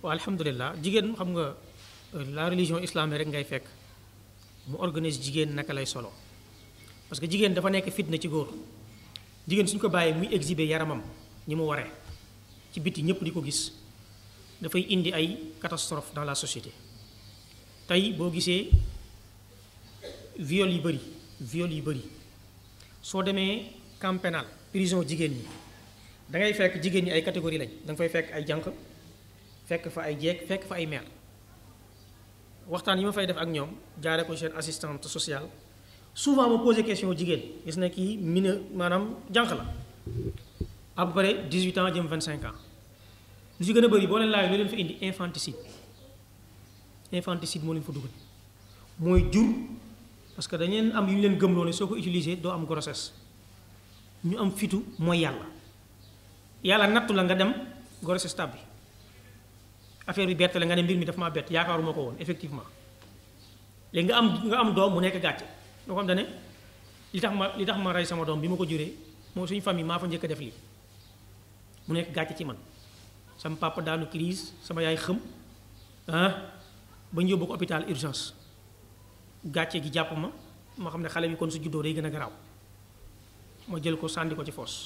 waaw alhamdulilah jigéen xam nga la religion islamique rek ngay fekk mu organise jigéen naka lay solo parce que jigéen dafa nekk fitna ci góor jigéen suñ ko bàyyee muy exhiber yaramam ñi mu waree ci biti ñëpp di ko gis dafay indi ay catastrophe dans la société tey boo gisee viol yi bëri viol yi bëri soo demee camp pénal prison jigéen ñi da ngay fekk jigéen ñi ay catégorie lañ da nga fay fekk ay jànq fekk fa ay jeeg fekk fa ay mère waxtaan yi ma fay def ak ñoom jaare ko seen assistante sociale souvent ma posé question jigéen gis na kii mine maanaam jànq la à peu près 18 ans jëm 25 ans lu ci gën a bëri boo leen laaj lu leen fa indi infanticide infanticide moo leen fa dugal mooy jur parce que dañu leen am yu ñu leen gëmloo ne soo ko utilisé doo am grossesse ñu am fitu mooy yàlla yàlla nattu la nga dem grossesse tab bi affaire bi bett la nga ne mbir mi dafa maa bett yaakaaruma ko woon effectivement léegi nga am nga am doom mu nekk gàcce loo xam ne li tax ma li tax ma rey sama doom bi ma ko juree moo suñu famille maa fa njëkk a def lii mu nekk gàcce ci man sama papa daanu crise sama yaay xëm ah ba ñu yóbbu ko hôpital urgence gàcce gi jàpp ma ma xam ne xale bi kon su juddoo day gën a garaaw ma jël ko sànni ko ci foos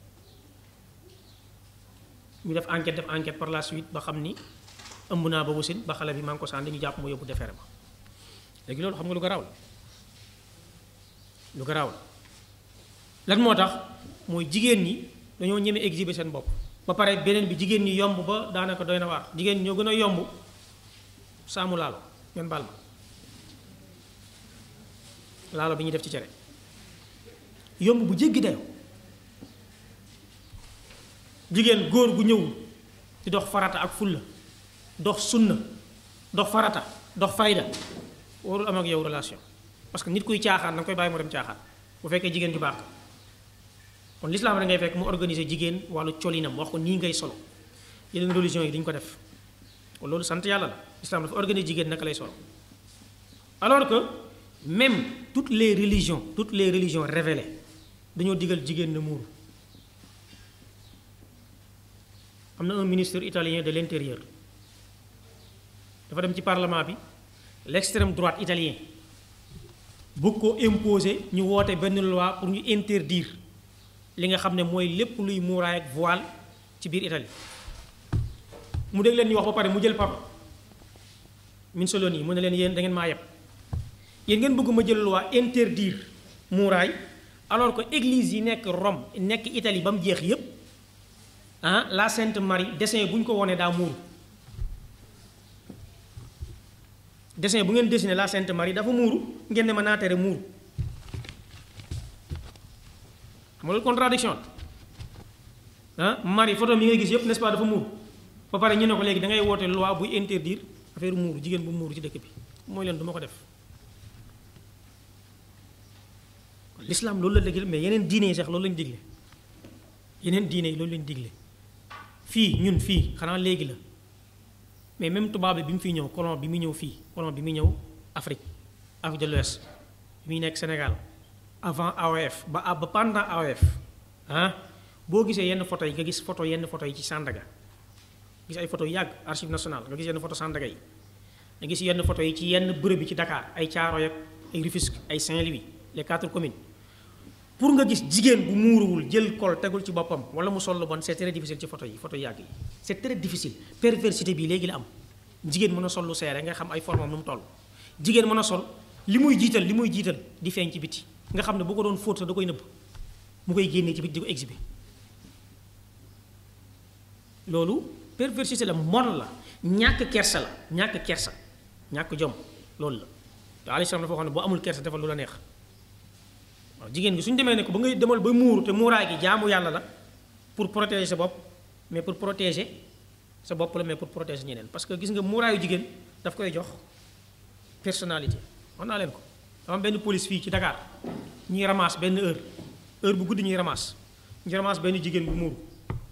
ñu def enquête def enquête par la suite ba xam ni ëmb naa ba wasin ba xale bi maa ngi ko sànni ñu jàpp ma yóbbu defere ma léegi loolu xam nga lu garaaw la lu garaaw la lan moo tax mooy jigéen ñi dañoo ñeme exhiber seen bopp ba pare beneen bi jigéen ñi yomb ba daanaka doy na waar jigéen ñi ñoo gën a yomb saamu laalo ngeen baal ma laalo bi ñuy def ci cere yomb bu jéggi dayoo jigéen góor gu ñëw di dox farata ak fulla dox sunna dox farata dox fayda warul am ak yow relation parce que nit kuy caaxaan da nga koy bàyyi mu dem caaxaan bu fekkee jigéen ju baax kon l'islam da ngay fekk mu organiser jigéen wàllu colinam wax ko nii ngay solo yeneen religion yi duñ ko def kon loolu sant yàlla la l'islam dafa organiser jigéen naka lay solo alors que même toutes les religions toutes les religions révélées dañoo digal jigéen na muuru am na un ministre italien de l'intérieur dafa dem ci parlement bi l'extrême droite italien bëgg ko imposer ñu woote benn loi pour ñu interdire li nga xam ne mooy lépp luy muuraay ak voile ci biir Italie mu dégg leen ñu wax ba pare mu jël parole Mussolini mu ne leen yéen da ngeen maa yeb yéen ngeen bëgg ma jël loi interdire muuraay alors que église yi nekk Rome nekk Italie ba mu jeex yépp ah la Sainte Marie dessin bu ñu ko wonee daa muuru dessin bu ngeen dessiné la Sainte Marie dafa muuru ngeen ne ma naa tere muuru xam nga loolu contradiction ah Marie photo mi ngay gis yépp n'est-ce pas dafa muuru ba pare ñu ne ko léegi da ngay woote loi buy interdire affaire muuru jigéen bu muuru ci dëkk bi mooy leen du ma ko def l'islam loolu la dëgg mais yeneen diine yi sax loolu lañu digle yeneen diine yi loolu lañu digle fii ñun fii xanaa léegi la mais même tubaab bi bi mu fiy ñëw colon bi mu ñëw fii colon bi mu ñëw Afrique Afrique de l'Ouest bi muy nekk Sénégal avant AOF ba ba pendant AOF ah boo gisee yenn photo yi nga gis photo yenn photo yi ci Sandaga gis ay photo yu yàgg archive nationale nga gis yenn photo Sandaga yi nga gis yenn photo yi ci yenn bërëb yi ci Dakar ay Thiaroye ak ay Rufisque ay Saint-Louis les quatre communes pour nga gis jigéen bu muuruwul jël kol tegul ci boppam wala mu sol lu bon c'est très difficile ci photo yi photo yàgg yi c'est très difficile perversité bi léegi la am jigéen mën a sol lu seere nga xam ay formam nu mu toll jigéen mën a sol li muy jiital li muy jiital di feeñ ci biti nga xam ne bu ko doon fóot sax da koy nëbb mu koy génnee ci biti di ko exhiber loolu perversité la mon la ñàkk kersa la ñàkk kersa ñàkk jom loolu la te alayhi salaam dafa wax ne boo amul kersa defal lu la neex waaw jigéen gi suñu demee ne ko ba ngay demal ba muuru te muuraay gi jaamu yàlla la pour protéger sa bopp mais pour protéger sa bopp la mais pour protéger ñeneen parce que gis nga muuraayu jigéen daf koy jox personnalité wax naa leen ko dama am benn police fii ci Dakar ñuy ramasse benn heure heure bu guddi ñuy ramasse ñu ramasse benn jigéen bu muuru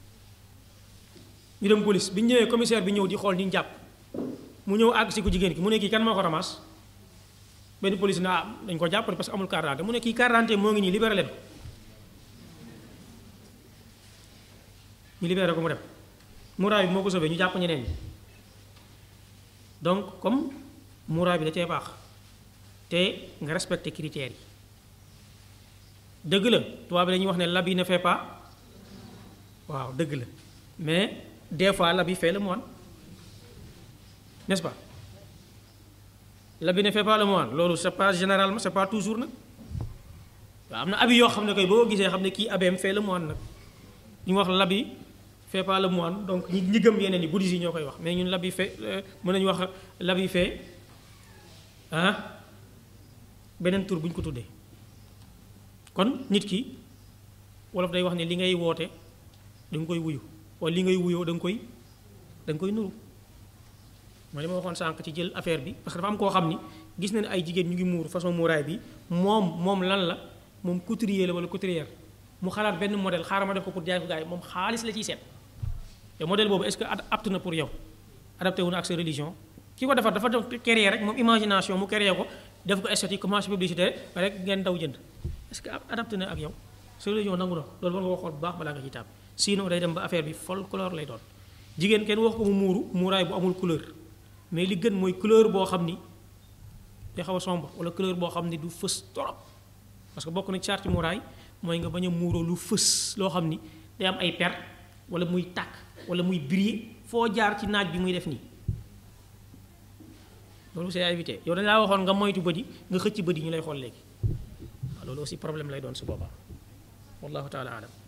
ñu dem police bi ñu ñëwee commissaire bi ñëw di xool ni ñu jàpp mu ñëw àgg si ko jigéen ki mu ne kii kan moo ko ramasse benn police na ah dañ ko jàppale parce que amul carte d'identité mu ne kii carte d'identité moo ngi nii libéré leen ñu libéré ko mu dem muraay bi moo ko sauvé ñu jàpp ñeneen ñi donc comme muuraay bi da cee baax te nga respecté critères yi dëgg la tubaab bi dañuy wax ne l'habit ne fait pas waaw dëgg la mais des fois l'habit fait le moine n'est-ce pas l'habit ne fait pas le moine loolu c'est pas généralement c'est pas toujours nag waaw am na habit yoo xam ne koy boo gisee xam ne kii abeem fait le moine nag ñu wax l'habit fait pas le moine donc ñi ñi gëm yeneen yi bouddhiste yi ñoo koy wax mais ñun l'habit fait mën nañu wax l'habit fait ah beneen tur bu ñu ko tuddee kon nit ki wolof day wax ne li ngay woote da nga koy wuyu wala li ngay wuyoo da nga koy da nga koy nuru mooy li ma waxoon sànq ci jël affaire bi parce que dafa am koo xam ni gis na ne ay jigéen ñu ngi muur façon muuraay bi moom moom lan la moom couturier la wala couturière mu xalaat benn modèle xaaral ma def ko pour jaay ko gars yi moom xaalis la ciy seet te modèle boobu est-ce que apte na pour yow adapté wu na ak sa religion ki ko defar dafa def créer rek moom imagination mu créer ko def ko esthétique commencé publicité rek ngeen daw jënd est-ce que adapté na ak yow sa religion nangu na loolu war nga ko xool bu baax balaa nga ci taab sinon day dem ba affaire bi folklore lay doon jigéen kenn wax ko mu muuru muuraay bu amul couleur mais li gën mooy couleur boo xam ni day xaw a sombre wala couleur boo xam ni du fës trop parce que bokk na ci sarti muuraay mooy nga bañ a muuroo lu fës loo xam ni day am ay per wala muy tàkk wala muy briller foo jaar ci naaj bi muy def nii loolu c'est à éviter yow dañ laa waxoon nga moytu bët yi nga xëcc bët yi ñu lay xool léegi waaw loolu aussi problème lay doon su boobaa wallahu taala alam